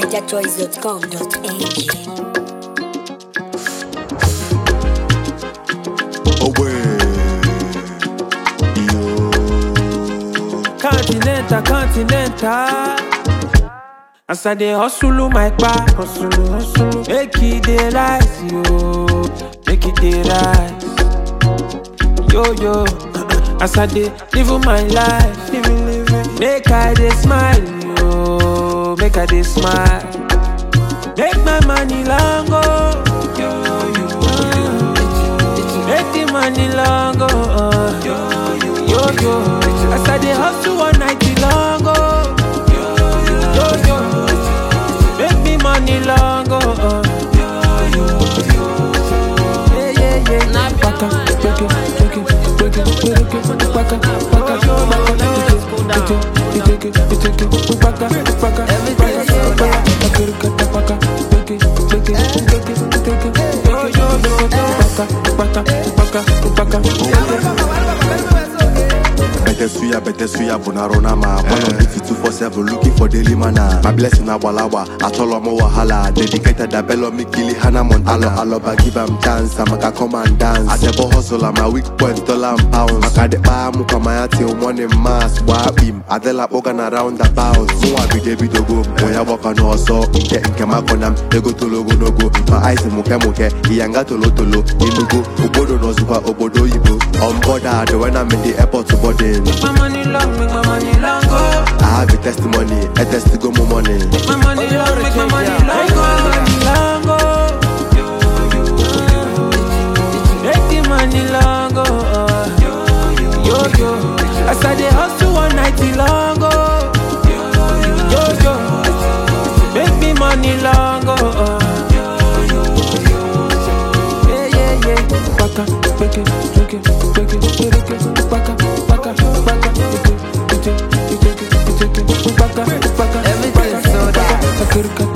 NigerChoice.com.ng away. Yo. Continental, continental. As I dey hustle my back, hustle, hustle. Make it dey rise, yo. Make it dey rise. Yo, yo. As I dey live my life, living, living. Make I dey smile, yo. Make I dey smile. Make my money long go. Yo, yo, yo. Make the money long go. Uh. Yo, yo, yo. As I dey hustle one night long go. Yo, yo. Make me money long go. Uh. Yeah, yeah, yeah. Baka, baka, baka, baka, baka, baka, baka, baka, baka, baka, baka, baka, Better suya, better suya, bonarona ma. One on duty two four seven, looking for daily mana. My blessing abalawa, atolo mo wahala. Dedicated a bello me kili hana montana. Alo aloba give am chance, I'm a come and dance. I never hustle, I'm a weak point, dollar and pounds. Makade pa muka maya till morning mass. Wabim, adela organ around the bounce. So I be David Ogo, moya waka no so. Inke inke makonam, ego tolo go no go. My eyes muke muke, iyanga tolo tolo. Inugo, obodo no super, obodo ibo. On board, when I'm in the airport to boarding. Make my money long, make my money long go. I have a testimony, a test go more money. Make my money long, make my money long go. Long go. Make the money long go. Yo yo, as I dey hustle one night long go. Yo yo, make me money long go. Yeah yeah yeah. Baka, baka, baka, baka, baka, baka, baka, baka, baka, baka, Everything so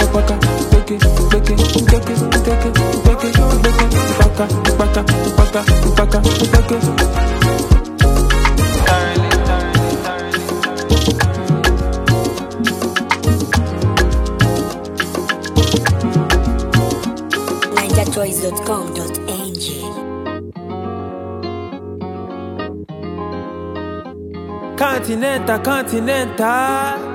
NigerChoice.com.ng Continental, continental.